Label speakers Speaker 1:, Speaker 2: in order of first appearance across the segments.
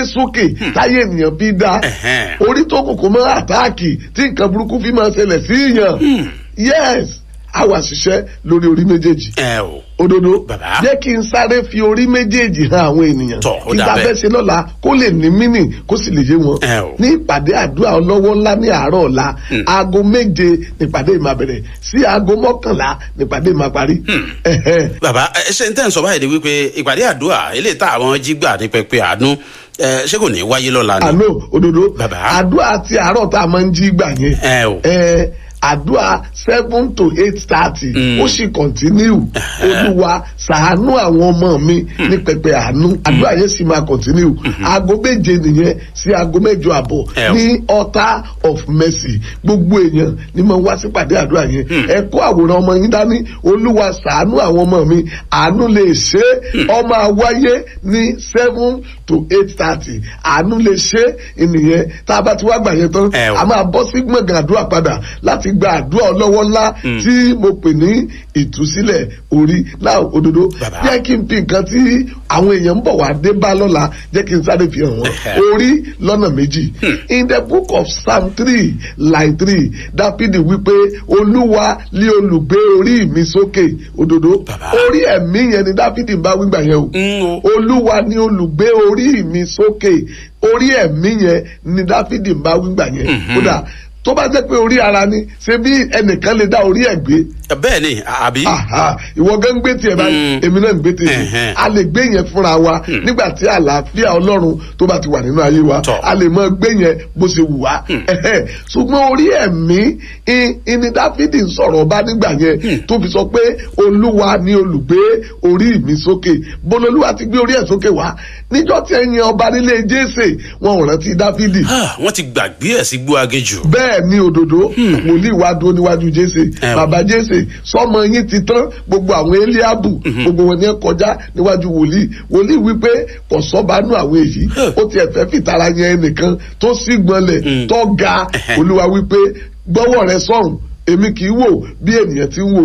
Speaker 1: sókè táyé ènìyàn fi dá
Speaker 2: Ẹ̀hẹ́n.
Speaker 1: orí tó kù kó mọ́ àtáàkì tí nǹkan burúkú fi máa ṣẹlẹ̀ sí yàn yes a wà ṣiṣẹ́ lórí orí méjèèjì
Speaker 2: ẹ o
Speaker 1: òdodo
Speaker 2: Bàbá.
Speaker 1: jẹ́ kí n sáré fi orí méjèèjì hàn àwọn ènìyàn
Speaker 2: Tọ́, ó
Speaker 1: kí
Speaker 2: dà
Speaker 1: ta
Speaker 2: bẹ́ẹ̀.
Speaker 1: fẹ́ ṣe lọ́la kó lè ní mínì kó sì lè yé wọn
Speaker 2: Ẹ o.
Speaker 1: ní ìpàdé àdúrà ọlọ́wọ́ ńlá ní àárọ̀ ọ̀la aago méje nípàdé ìmáa bẹ̀rẹ̀ sí aago mọ́kànlá nípàdé ìmáa parí. Ẹ̀hẹ́.
Speaker 2: bàbá ẹ ṣe ń tẹ́ ń sọ báyìí ni wípé ìpàdé àdúrà eléyìí tá àwọn jí gbà ní pẹpẹ àánú ẹ, ṣé kò ní wáyé lọ́la ni.
Speaker 1: àlọ́ òdodo
Speaker 2: Bàbá.
Speaker 1: àdúrà ti àárọ̀ tá a máa ń jí gbà yẹn
Speaker 2: ẹ o
Speaker 1: ẹ àdúrà seven to eight thirty
Speaker 2: Mm.
Speaker 1: ó sì continue olúwa ṣàánú àwọn ọmọ mi ní pẹpẹ àánú àdúrà yẹn sì máa continue aago méje nìyẹn sí aago mẹ́jọ àbọ̀
Speaker 2: Ẹ o.
Speaker 1: ní altar of mercy gbogbo èèyàn ni mo wá sípàdé àdúrà yẹn ẹ kó àwòrán ọmọ yín dání olúwa ṣàánú àwọn ọmọ mi àánú lè ṣe é ọmọ àwáyé ní seven to eight thirty àánú lè ṣe é ìnìyẹn tá a bá ti wá gbà yẹn tán
Speaker 2: Ẹ o.
Speaker 1: a máa bọ́ sí gbọ̀ngàn àdúrà padà láti gba àdúrà ọlọ́wọ́ ńlá tí mo pè ní ìtúsílẹ̀ orí náà òdodo
Speaker 2: Bàbá.
Speaker 1: jẹ́ kí n fi nǹkan tí àwọn èèyàn ń bọ̀ wá dé bá lọ́la jẹ́ kí n sáré fi hàn wọ́n
Speaker 2: Ẹ̀hẹ́.
Speaker 1: orí lọ́nà méjì in the book of psalm three line three dápídì wípé olúwa lé olùgbé orí mi sókè òdodo
Speaker 2: Bàbá.
Speaker 1: orí ẹ̀mí yẹn ni dápídì bá wígbà yẹn o
Speaker 2: ń o
Speaker 1: olúwa ni olùgbé orí mi sókè orí ẹ̀mí yẹn ni dáfídì ń bá wígbà yẹn kódà tó bá jẹ́ pé orí ara ni ṣe bí ẹnìkan lè dá orí ẹ̀ gbé
Speaker 2: bẹ́ẹ̀ ni àbí.
Speaker 1: aha ìwọ gan ń gbé tiẹ̀ báyìí
Speaker 2: Mm.
Speaker 1: èmi náà ń gbé tiẹ̀
Speaker 2: Ẹ̀hẹ́n.
Speaker 1: a lè gbé yẹn fúnra wa nígbà tí àlàáfíà ọlọ́run tó bá ti wà nínú ayé wa
Speaker 2: Tọ́.
Speaker 1: a lè mọ gbé yẹn bó ṣe wù wá Ẹ̀hẹ́n. ṣùgbọ́n orí ẹ̀mí i- ìní dáfídì ń sọ̀rọ̀ ọba nígbà yẹn tó fi sọ pé olúwa ni olùgbé orí mi sókè bololúwa ti gbé orí ẹ̀ sókè wá níjọ́ tí ẹ̀yin ọba nílé jésè wọn ò rántí dáfídì
Speaker 2: Ah, wọ́n ti gbàgbé ẹ̀ sí gbó agéjù.
Speaker 1: bẹ́ẹ̀ ni òdòdó wòlíì wá dúró níwájú jésè
Speaker 2: Ẹ o.
Speaker 1: bàbá jésè sọmọ yín ti tán gbogbo àwọn eliabu gbogbo wọn ni ẹ kọjá níwájú wòlíì wòlíì wípé kò sọ́banú àwọn èyí
Speaker 2: Huh.
Speaker 1: ó tiẹ̀ fẹ́ fìtara yẹn ẹnìkan tó sì gbọ́nlẹ̀
Speaker 2: Mm.
Speaker 1: tó ga
Speaker 2: Ẹhẹ́.
Speaker 1: olúwa wípé gbọ́wọ́ rẹ sọ̀rùn èmi kì í wò bí ènìyàn ti ń wò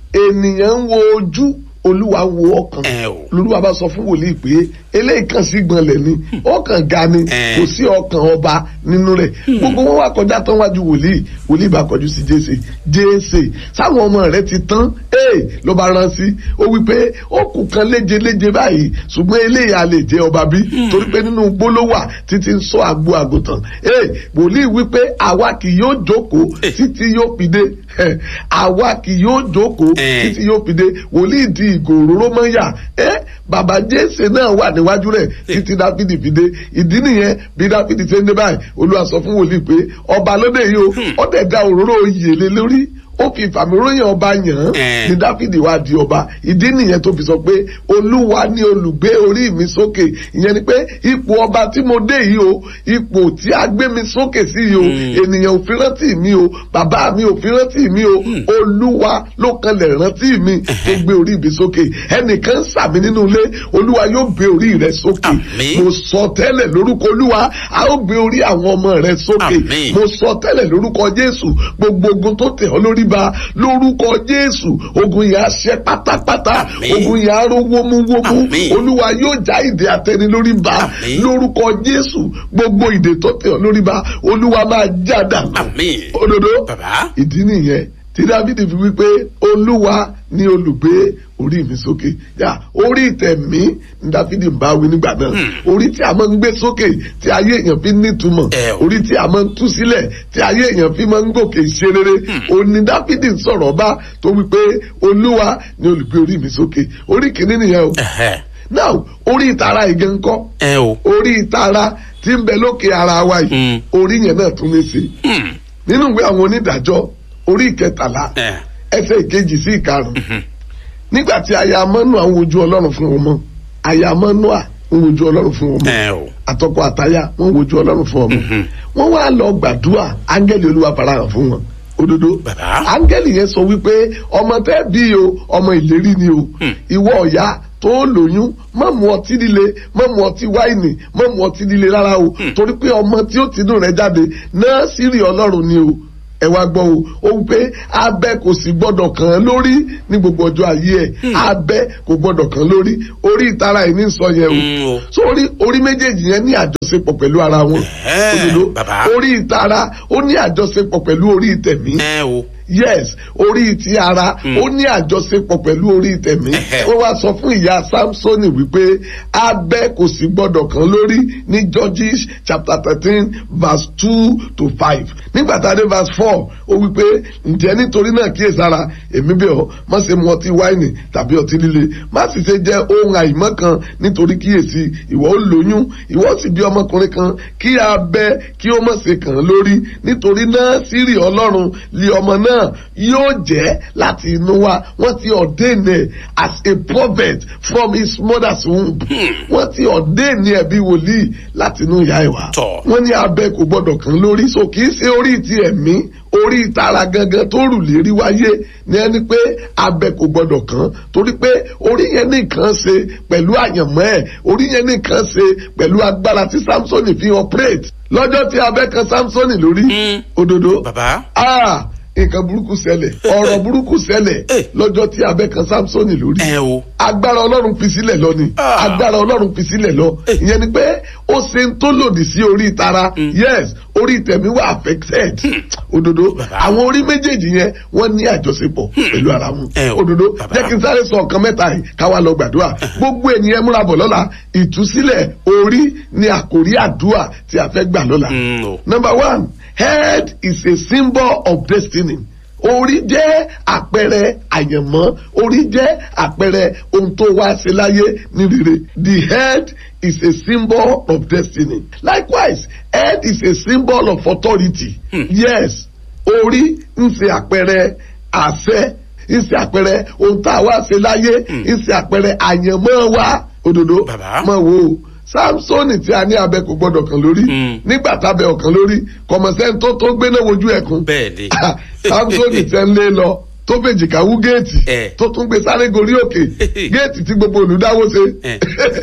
Speaker 1: ènìyàn ń wo ojú olúwa ń wo ọkàn
Speaker 2: ẹ o
Speaker 1: olúwa bá sọ fún wòlíì pé eléyìí kan sí gbọ̀nlẹ̀ ni ọkàn ga ni
Speaker 2: Eh.
Speaker 1: kò sí ọkàn ọba nínú rẹ̀ gbogbo wọn wá kọjá tán wájú wòlíì wòlíì bá kọjú sí jésè jésè sáwọn ọmọ rẹ̀ ti tán ee ló bá rán sí ó wí pé ó kù kan léje léje báyìí ṣùgbọ́n eléyìí a lè jẹ́ ọba bí torí pé nínú gbólówà títí ń sọ àgbo àgùntàn ee wòlíì wí pé àwa kì yóò jókòó
Speaker 2: Eh.
Speaker 1: títí yóò fi dé Eh, àwa kì yóò jókòó
Speaker 2: Eh.
Speaker 1: títí yóò fi dé wòlíì di ìgò òróró mọ́yà ẹ́ bàbá jésè náà wà níwájú rẹ̀ títí dáfídì fi dé ìdí nìyẹn bí dáfídì ṣe ń dé báyìí olúwa sọ fún wòlíì pé ọba lóde yìí o ó dẹ̀ da òróró oyè lé lórí ó fi ìfàmìróyìn ọba yàn án
Speaker 2: Eh.
Speaker 1: ní dáfídì wá di ọba ìdí nìyẹn tó fi sọ pé olúwa ní olùgbé orí mi sókè ìyẹn ni pé ipò ọba tí mo dé yìí o ipò tí a gbé mi sókè sí yìí o ènìyàn ò fi rántí mi o bàbá mi ò fi rántí mi o olúwa ló kanlẹ̀ rántí mi tó gbé orí mi sókè ẹnìkan sàmì nínú ilé olúwa yóò gbé orí rẹ sókè
Speaker 2: Àmín.
Speaker 1: mo sọ tẹ́lẹ̀ lórúkọ olúwa a ó gbé orí àwọn ọmọ rẹ sókè
Speaker 2: Àmín.
Speaker 1: mo sọ tẹ́lẹ̀ lórúkọ jésù gbogbo ogun tó tẹ̀ ọ́ lórí ba lórúkọ jésù ogun yẹn á ṣẹ́ pátápátá
Speaker 2: Àmín.
Speaker 1: ogun yẹn á ró wómúwómú
Speaker 2: Àmín.
Speaker 1: olúwa yóò já ìdè àtẹni lórí ba
Speaker 2: Àmín.
Speaker 1: lórúkọ jésù gbogbo ìdè tó tẹ̀ ọ́ lórí ba olúwa máa já dànù
Speaker 2: àmín
Speaker 1: òdodo
Speaker 2: bàbá
Speaker 1: ìdí nìyẹn tí dávidi fi wípé olúwa ni olùgbé orí mi sókè yà orí ìtẹ̀mí ní dávidi ń bá wí nígbà náà orí tí a máa ń gbé sókè tí ayé èèyàn fi nítumọ̀
Speaker 2: Ẹ o.
Speaker 1: orí tí a máa ń tú sílẹ̀ tí ayé èèyàn fi máa ń gòkè ṣe rere òní dávidi ń sọ̀rọ̀ bá tó wípé olúwa ni olùgbé orí mi sókè orí kìíní nìyẹn o
Speaker 2: ẹ̀hẹ́
Speaker 1: now orí ìtara ìgẹ̀ ńkọ́
Speaker 2: ẹ o
Speaker 1: orí ìtara tí ń bẹ lókè ara wa yìí
Speaker 2: Mm.
Speaker 1: orí yẹn náà tún ní sí
Speaker 2: Hmm.
Speaker 1: nínú ìwé àwọn onídàájọ́ orí ìkẹtàlá
Speaker 2: ẹ
Speaker 1: ẹsẹ̀ ìkejì sí ìkarùn nígbà tí aya mọ́nùà ń wojú ọlọ́run fún ọmọ aya mọ́nùà ń wojú ọlọ́run fún ọmọ
Speaker 2: ẹ o
Speaker 1: àtọkọ àtaya wọ́n wojú ọlọ́run fún ọmọ wọ́n wá lọ gbàdúrà áńgẹ́lì olúwa farahàn fún wọn òdodo
Speaker 2: Bàbá.
Speaker 1: áńgẹ́lì yẹn sọ wípé ọmọ tẹ́ bí o ọmọ ìlérí ni o ìwọ ọ̀yá tó lóyún má mu ọtí líle má mu ọtí wáìnì má mu ọtí líle rárá o torí pé ọmọ tí ó tinú rẹ̀ jáde náà sírì ọlọ́run ni o ẹ wá gbọ́ o ó wí pé abẹ kò sì gbọ́dọ̀ kàn án lórí ní gbogbo ọjọ́ ayé ẹ̀ abẹ kò gbọ́dọ̀ kàn án lórí orí ìtara ẹ̀ ní sọ yẹn o
Speaker 2: Mm, o.
Speaker 1: so orí orí méjèèjì yẹn ní àjọ àjọṣepọ̀ pẹ̀lú ara wọn
Speaker 2: Ẹ̀hẹ́,
Speaker 1: òdodo
Speaker 2: bàbá.
Speaker 1: orí ìtara ó ní àjọṣepọ̀ pẹ̀lú orí ìtẹ̀mí
Speaker 2: ẹ o
Speaker 1: yes orí ti ara ó ní àjọṣepọ̀ pẹ̀lú orí tẹ̀mí
Speaker 2: Ẹ̀hẹ́.
Speaker 1: wọ́n wá sọ fún ìyá samsoni wípé abẹ́ kò sí gbọ́dọ̀ kan lórí ní judges chapter thirteen verse two to five nígbà tá a dé verse four ó wípé ǹjẹ́ nítorí náà kíyèsára èmi bẹ̀ ọ́ má ṣe mu ọtí wáìnì tàbí ọtí líle má sì ṣe jẹ ohun àìmọ́ kan nítorí kíyèsí ìwọ ó lóyún ìwọ sì bí ọmọkùnrin kan kí abẹ́ kí ó má ṣe kàn án lórí nítorí náà sírì ọlọ́run lé ọmọ náà yóò jẹ́ láti inú wa wọ́n ti ordain ẹ̀ as a prophet from his mother's womb wọ́n ti ordain ẹ̀ bí wòlíì láti inú ìyá ẹ̀ wá
Speaker 2: Tọ́.
Speaker 1: wọ́n ní abẹ́ kò gbọ́dọ̀ kàn lórí so kì í ṣe orí ti ẹ̀mí orí ìtara gangan tó rù lérí wáyé ní ẹni pé abẹ́ kò gbọ́dọ̀ kàn torí pé orí yẹn nìkan ṣe pẹ̀lú àyànmọ́ ẹ̀ orí yẹn nìkan ṣe pẹ̀lú agbára tí samsoni fi operate lọ́jọ́ tí abẹ́ kan samsoni lórí
Speaker 2: Mm.
Speaker 1: òdodo
Speaker 2: bàbá
Speaker 1: ah nǹkan burúkú ṣẹlẹ̀ ọ̀rọ̀ burúkú ṣẹlẹ̀
Speaker 2: Eh.
Speaker 1: lọ́jọ́ tí abẹ́ kan samsoni lórí
Speaker 2: ẹ o
Speaker 1: agbára ọlọ́run fi sílẹ̀ lọ ni
Speaker 2: Ah.
Speaker 1: agbára ọlọ́run fi sílẹ̀ lọ
Speaker 2: Eh.
Speaker 1: ìyẹn ni pé ó ṣe ń tó lòdì sí orí ìtara yes orí ìtẹ̀mí wà affected òdodo
Speaker 2: Bàbá.
Speaker 1: àwọn orí méjèèjì yẹn wọ́n ní àjọṣepọ̀ pẹ̀lú ara wọn
Speaker 2: Eh, o.
Speaker 1: òdodo
Speaker 2: Bàbá.
Speaker 1: jẹ́ kí n sáré sọ nǹkan mẹ́ta yìí káwa lọ gbàdúrà gbogbo ènìyàn múra bọ̀ lọ́la ìtúsílẹ̀ orí ni àkòrí àdúrà tí a fẹ́ gbà lọ́la
Speaker 2: Mm, o.
Speaker 1: number one head is a symbol of destiny orí jẹ́ àpẹẹrẹ àyànmọ́ orí jẹ́ àpẹẹrẹ ohun tó wá sí láyé ní rere the head is a symbol of destiny likewise head is a symbol of authority yes orí ń ṣe àpẹẹrẹ àṣẹ ń ṣe àpẹẹrẹ ohun tá a wá ṣe láyé ń ṣe àpẹẹrẹ àyànmọ́ wa òdodo
Speaker 2: Bàbá.
Speaker 1: mọ̀ wo o samsoni tí a ní abẹ kò gbọdọ̀ kan lórí
Speaker 2: Mm.
Speaker 1: nígbà tábẹ ọ̀kan lórí kọmọsẹ́ni tó tó gbéná wojú ẹ̀kún
Speaker 2: bẹ́ẹ̀ ni
Speaker 1: samsoni tẹ́ ń lé lọ tó fèjì káwú géètì
Speaker 2: Eh.
Speaker 1: tó tún gbé sáré gorí òkè géètì tí gbogbo olùdáwó ṣe
Speaker 2: Eh.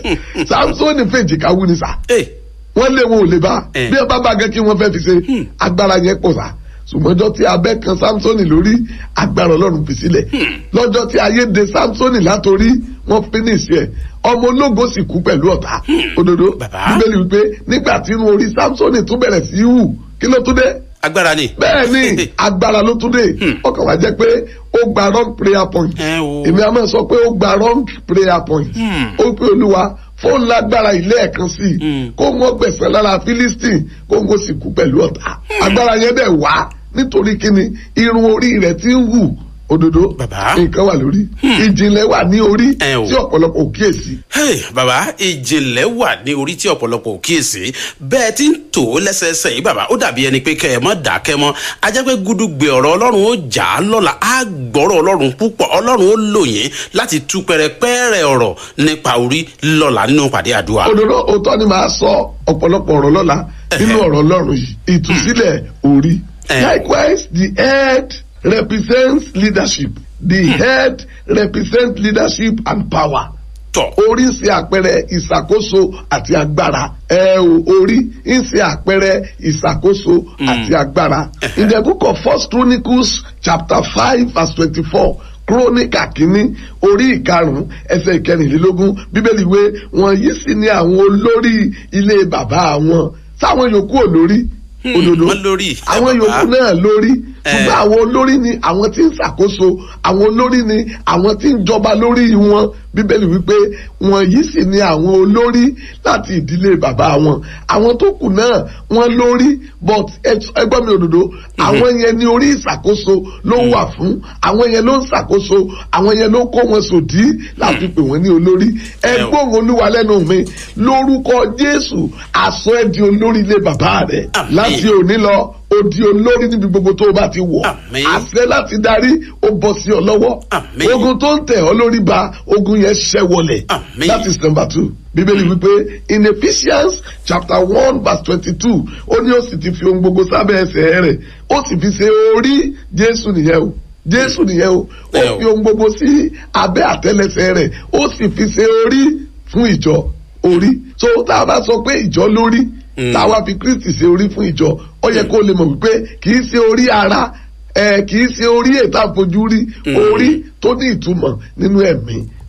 Speaker 1: samsoni fèjì káwú ni sà
Speaker 2: ẹ
Speaker 1: wọ́n lé wọn ò lè bá
Speaker 2: Eh.
Speaker 1: bí ẹ bá bá gẹ́ kí wọ́n fẹ́ fi ṣe agbára yẹn pọ̀ sá ṣùgbọ́njọ́ tí abẹ́ kan samsoni lórí agbára ọlọ́run fi sílẹ̀ lọ́jọ́ tí ayé de samsoni látòrí wọ́n finish ẹ̀ ọmọ ológo sì kú pẹ̀lú ọ̀tá òdodo
Speaker 2: Bàbá.
Speaker 1: bíbélì wípé nígbà tí inú orí samsoni tún bẹ̀rẹ̀ sí í hù kí ló tún dé
Speaker 2: agbára ni
Speaker 1: bẹ́ẹ̀ ni agbára ló tún dé ọkàn wa jẹ́ pé ó gba wrong prayer point
Speaker 2: ẹ o
Speaker 1: èmi a máa sọ pé ó gba wrong prayer point
Speaker 2: Hmm.
Speaker 1: ó pé olúwa fóun lágbára ilé ẹ̀kan sí i
Speaker 2: Hmm.
Speaker 1: kó wọ́n gbẹ̀sẹ̀ lára philistine kó wọ́n sì kú pẹ̀lú ọ̀tá agbára yẹn dẹ̀ wá nítorí kíni irun orí rẹ̀ ti ń hù òdodo
Speaker 2: Bàbá.
Speaker 1: nǹkan wà lórí ìjìnlẹ̀ wà ní orí
Speaker 2: Ẹ o.
Speaker 1: tí ọ̀pọ̀lọpọ̀ ò kíyèsí
Speaker 2: Hey, bàbá ìjìnlẹ̀ wà ní orí tí ọ̀pọ̀lọpọ̀ ò kíyèsí bẹ́ẹ̀ tí ń tò ó lẹ́sẹẹsẹ yìí bàbá ó dàbí ẹni pé kẹ́ ẹ mọ́ dákẹ́ mọ́ ajẹ́ pé gúdúgbe ọ̀rọ̀ ọlọ́run ó jà á lọ́la á gbọ́rọ̀ ọlọ́run púpọ̀ ọlọ́run ó lò yín láti tú pẹrẹpẹrẹ ọ̀rọ̀ nípa orí lọ́la nínú pàdé àdúrà.
Speaker 1: òdodo òótọ́ ni màá sọ ọ̀pọ̀lọpọ̀ ọ̀rọ̀ lọ́la nínú ọ̀rọ̀ ọlọ́run yìí ìtúsílẹ̀ orí
Speaker 2: Eh.
Speaker 1: likewise the head represents leadership the head represents leadership and power
Speaker 2: tọ̀
Speaker 1: orí ń ṣe àpẹẹrẹ ìṣàkóso àti agbára ẹ o orí ń ṣe àpẹẹrẹ ìṣàkóso àti agbára in the book of first chronicles chapter five verse twenty-four kírónìkà kínní orí ìkarùn ẹsẹ̀ ìkẹrìnlélógún bíbélì wé wọn yìí sì ní àwọn olórí ilé bàbá wọn sáwọn yòókù olórí òdodo
Speaker 2: wọ́n lórí.
Speaker 1: àwọn
Speaker 2: Ẹ bàbá.
Speaker 1: yòókù náà lórí
Speaker 2: Eh.
Speaker 1: ṣùgbọ́n àwọn olórí ni àwọn tí ń ṣàkóso àwọn olórí ni àwọn tí ń jọba lórí wọn bíbélì wípé wọn yìí sì ni àwọn olórí láti ìdílé bàbá wọn àwọn tó kù náà wọn lórí but ẹ- ẹgbọ́n mi òdodo àwọn yẹn ní orí ìṣàkóso ló wà fún àwọn yẹn ló ń ṣàkóso àwọn yẹn ló kó wọn sòdí láti pè wọ́n ní olórí
Speaker 2: Ẹ o.
Speaker 1: ẹgbọ́n olúwa lẹ́nu mi lórúkọ jésù àsọ ẹ di olórí ilé bàbá rẹ
Speaker 2: Àmín.
Speaker 1: láti òní lọ ó di olórí níbi gbogbo tó o bá ti wọ̀
Speaker 2: Àmín.
Speaker 1: àṣẹ láti darí ó bọ́ sí ọ lọ́wọ́
Speaker 2: Àmín.
Speaker 1: ogun tó ń tẹ̀ ọ́ lórí ba ogun yẹn ṣẹ́ wọlẹ̀
Speaker 2: Àmín.
Speaker 1: that is number two bíbélì wípé in ephesians chapter one verse twenty-two ó ní ó sì ti fi ohun gbogbo sábẹ́ ẹsẹ̀ rẹ̀ ó sì fi ṣe orí jésù nìyẹn o jésù nìyẹn o ó
Speaker 2: Ẹ o.
Speaker 1: fi ohun gbogbo sí abẹ́ àtẹ́lẹsẹ̀ rẹ̀ ó sì fi ṣe orí fún ìjọ orí so tá a bá sọ pé ìjọ lórí
Speaker 2: Mm.
Speaker 1: tá a wá fi kristi ṣe orí fún ìjọ ó yẹ kó lè mọ̀ wípé kì í ṣe orí ara ẹ kì í ṣe orí ètò àfojú rí
Speaker 2: Mm.
Speaker 1: orí tó ní ìtumọ̀ nínú ẹ̀mí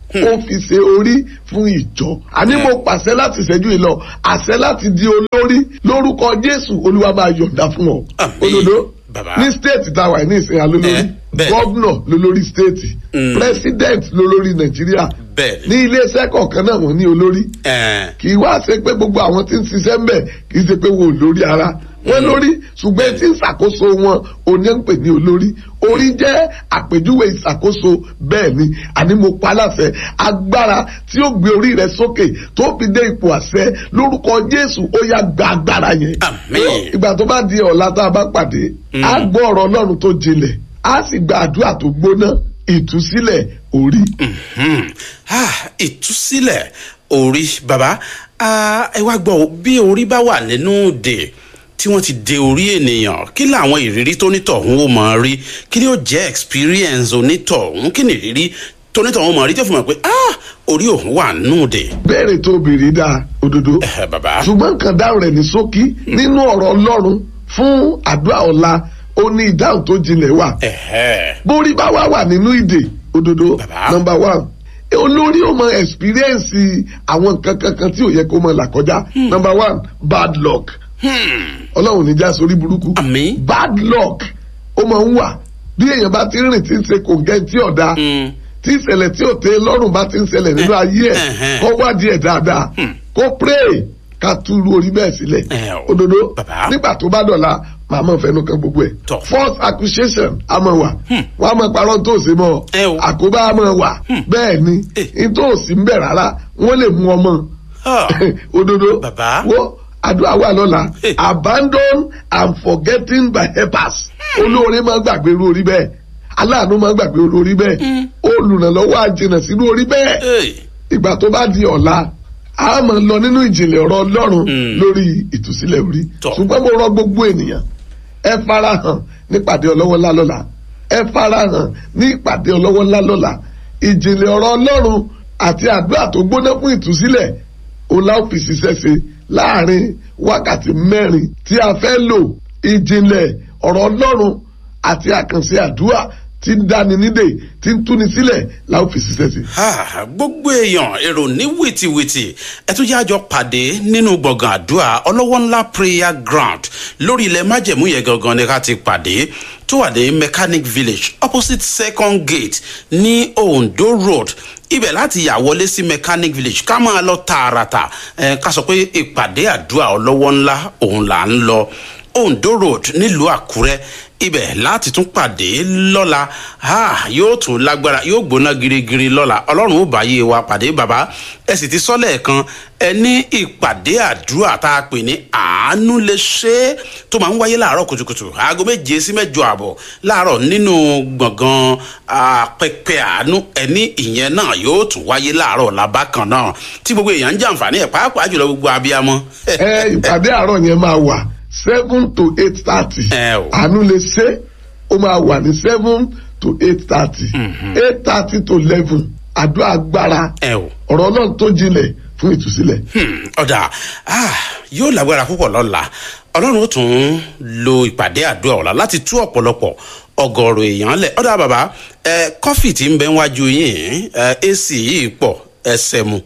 Speaker 1: ó fi ṣe orí fún ìjọ àní mo pàṣẹ láti ṣẹ́jú ìlọ àṣẹ láti di olórí lórúkọ jésù olúwa máa yọ̀ǹda fún ọ
Speaker 2: Àmín.
Speaker 1: òdodo
Speaker 2: Bàbá.
Speaker 1: ní stéètì tá a wà ní ìsìn alólórí
Speaker 2: Eh, bẹ́ẹ̀.
Speaker 1: gọ́vnọ̀ lólórí stéètì
Speaker 2: Mm.
Speaker 1: president lólórí nàìjíríà
Speaker 2: bẹ́ẹ̀
Speaker 1: ní iléeṣẹ́ kọ̀ọ̀kan náà wọ́n ní olórí
Speaker 2: ẹ̀
Speaker 1: kì í wá ṣe pé gbogbo àwọn tí ń ṣiṣẹ́ ń bẹ̀ kì í ṣe pé wọn ò lórí ara wọn lórí ṣùgbọ́n tí ń ṣàkóso wọn òní ń pè ní olórí orí jẹ́ àpèjúwe ìṣàkóso bẹ́ẹ̀ ni àní mo pa láṣẹ agbára tí ó gbé orí rẹ sókè tó fi dé ipò àṣẹ lórúkọ jésù ó yá gba agbára yẹn.
Speaker 2: Àmín.
Speaker 1: ìgbà tó bá di ọ̀la tá a bá pàdé á gbọ́ ọ̀rọ̀ ọlọ́run tó jinlẹ̀ á sì gba àdúrà tó gbóná ìtúsílẹ̀ orí.
Speaker 2: Mhm. Ah, ìtúsílẹ̀ orí baba ah, ẹ wá gbọ́ o, bí orí bá wà nínú òde tí wọ́n ti de orí ènìyàn kí làwọn ìrírí tó nítọ̀hún ó máa rí kí ni ó jẹ́ experience onítọ̀hún kí ni ìrírí tó nítọ̀hún ó máa rí tó fi mọ̀ pé ah, orí òun wà nínú òde.
Speaker 1: béèrè tó béèrè dáa òdodo.
Speaker 2: Eh, baba
Speaker 1: ṣùgbọ́n nǹkan dáhùn rẹ̀ ní ṣókí nínú ọ̀rọ̀ ọlọ́run fún àdúrà ọ̀la ó ní ìdáhùn tó jinlẹ̀ wà.
Speaker 2: ẹ̀hẹ́
Speaker 1: bórí bá wà wà nínú ìdè òdodo
Speaker 2: Bàbá.
Speaker 1: nọmba one olórí ó mọ ẹ̀spíríẹ̀nsì àwọn nǹkan kankan tí ò yẹ kó mọ là kọjá nọmba one bad luck ọlọ́run ní já sórí burúkú
Speaker 2: àmì
Speaker 1: bad luck ó máa ń wà bí èèyàn bá ti rìn tí ń ṣe kòǹgẹ́ tí ọ̀dà tí ìṣẹ̀lẹ̀ tí ò tẹ́ lọ́rùn bá ti ń ṣẹlẹ̀ nínú ayé ẹ̀
Speaker 2: ẹ̀hẹ́n.
Speaker 1: kó wádìí ẹ̀ dáadáa kó pray ká túrú orí bẹ́ẹ̀ sílẹ̀
Speaker 2: Ẹ̀ o.
Speaker 1: òdodo
Speaker 2: Bàbá.
Speaker 1: nígbà tó bá dọ̀la màá mọ̀ fẹ́nu kan gbogbo ẹ̀
Speaker 2: Tọ́.
Speaker 1: false accusation a máa wà wọ́n á máa parọ́ tó ṣe mọ́
Speaker 2: Ẹ o.
Speaker 1: àkóbá a máa wà bẹ́ẹ̀ ni
Speaker 2: Eh.
Speaker 1: n tó sì ń bẹ̀ rárá wọ́n lè mú ọmọ
Speaker 2: Ah.
Speaker 1: òdodo
Speaker 2: Bàbá.
Speaker 1: wo àdúrà wà lọ́la
Speaker 2: Eh.
Speaker 1: abandon and forgetting by helpers olóore máa gbàgbé irú orí bẹ́ẹ̀ aláàánú máa gbàgbé irú orí bẹ́ẹ̀ olùrànlọ́wọ́ àjìnà sínú orí bẹ́ẹ̀
Speaker 2: Hey.
Speaker 1: ìgbà tó bá di ọ̀la a máa lọ nínú ìjìnlẹ̀ ọ̀rọ̀ ọlọ́run lórí ìtúsílẹ̀ orí
Speaker 2: Tọ́.
Speaker 1: ṣùgbọ́n mo rọ gbogbo ènìyàn ẹ farahàn nípàdé ọlọ́wọ́ ńlá lọ́la ẹ farahàn ní ìpàdé ọlọ́wọ́ ńlá lọ́la ìjìnlẹ̀ ọ̀rọ̀ ọlọ́run àti àdúrà tó gbóná fún ìtúsílẹ̀ ọlá òfin ṣiṣẹ́ ṣe láàrin wákàtí mẹ́rin tí a fẹ́ lò ìjìnlẹ̀ ọ̀rọ̀ ọlọ́run àti àkànṣe àdúrà tí ń dáni nídè tí ń túni sílẹ̀ la ó fi ṣiṣẹ́ ṣe.
Speaker 2: Ah, gbogbo èèyàn èrò ní wìtìwìtì ẹ tún jẹ́ àjọ pàdé nínú gbọ̀ngàn àdúrà ọlọ́wọ́ ńlá prayer ground lórí ilẹ̀ májẹ̀mú yẹn gangan ni ká ti pàdé tó wà ní mechanic village opposite second gate ní ondo road ibẹ̀ láti yà wọlé sí mechanic village ká máa lọ tààràtà ẹ ká sọ pé ìpàdé àdúrà ọlọ́wọ́ ńlá òun là ń lọ ondo road nílùú àkúrẹ́ ibẹ̀ láti tún pàdé lọ́la ha yóò tún lágbára yóò gbóná girigiri lọ́la ọlọ́run ó bá yé wa pàdé bàbá ẹ sì ti sọ́lẹ̀ kan ẹ ní ìpàdé àdúrà tá a pè ní àánú lè ṣe é tó máa ń wáyé láàárọ̀ kùtùkùtù aago méje sí mẹ́jọ àbọ̀ láàárọ̀ nínú gbọ̀ngàn pẹpẹ àánú ẹ ní ìyẹn náà yóò tún wáyé láàárọ̀ làbákan náà tí gbogbo èèyàn ń jàǹfààní ẹ̀ pàápàá jùlọ gbogbo abiyamọ.
Speaker 1: ẹ ìpàdé àárọ̀ yẹn máa wà seven to eight thirty
Speaker 2: Ẹ o.
Speaker 1: àánú lè ṣe ó máa wà ní seven to eight thirty eight thirty to eleven àdúrà agbára
Speaker 2: ẹ o.
Speaker 1: ọ̀rọ̀ ọlọ́run tó jinlẹ̀ fún ìtúsílẹ̀.
Speaker 2: Hmm, ọ̀dà ah, yóò lágbára púpọ̀ lọ́la ọlọ́run ó tún lo ìpàdé àdúrà ọ̀la láti tú ọ̀pọ̀lọpọ̀ ọgọ́rùn èèyàn lẹ̀ ọ̀dà bàbá ẹ kọ́fì tí ń bẹ níwájú yín ẹ ac yìí pọ̀ ẹsẹ̀ mu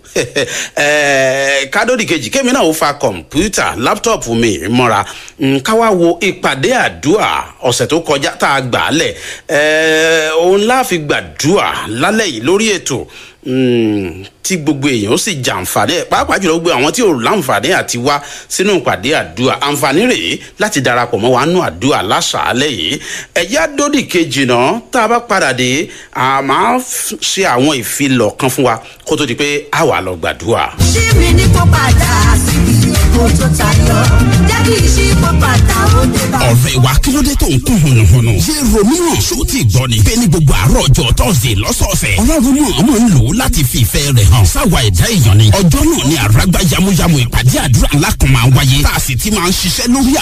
Speaker 2: ẹ kádódì kejì kémi náà ó fa kọ̀mpútà láptọ̀pù mi mọ́ra Mm, ká wá wo ìpàdé àdúrà ọ̀sẹ̀ tó kọjá tá a gbà á lẹ̀ ẹ òun láàfin gbàdúrà lálẹ́ yìí lórí ètò Mm, tí gbogbo èèyàn ó sì jàǹfààní ẹ pàápàá jùlọ gbogbo àwọn tí ò láǹfààní àti wá sínú ìpàdé àdúrà àǹfààní rèé láti darapọ̀ mọ́ wa nù àdúrà láṣàálẹ̀ yìí ẹ̀yà dódì kejì náà tá a bá padà dé a máa f- ṣe àwọn ìfilọ̀ kan fún wa kó tó di pé a wà lọ gbàdúrà.
Speaker 3: ṣí mi ní kó padà síbi èkó tó tayọ jẹ́ kí ṣí kó padà ó dé bá.
Speaker 4: ọ̀rẹ́ wa kí ló dé tó ń kún hùnùhùnù. ṣé romeo ṣó ti gbọ́ ni. bẹ́ẹ̀ ni gbogbo àárọ̀ ọjọ́ tọ́sídẹ̀ẹ́ lọ́sọ̀ọ̀sẹ̀. ọlọ́run mọ̀ ọmọ ń lò ó láti fi ìfẹ́ rẹ̀ hàn. sáwa ẹ̀dá èèyàn ni. ọjọ́ náà ni àràgbá yamuyamu ìpàdé àdúrà ńlá kan máa ń wáyé. tá a sì ti máa ń ṣiṣẹ́ lórí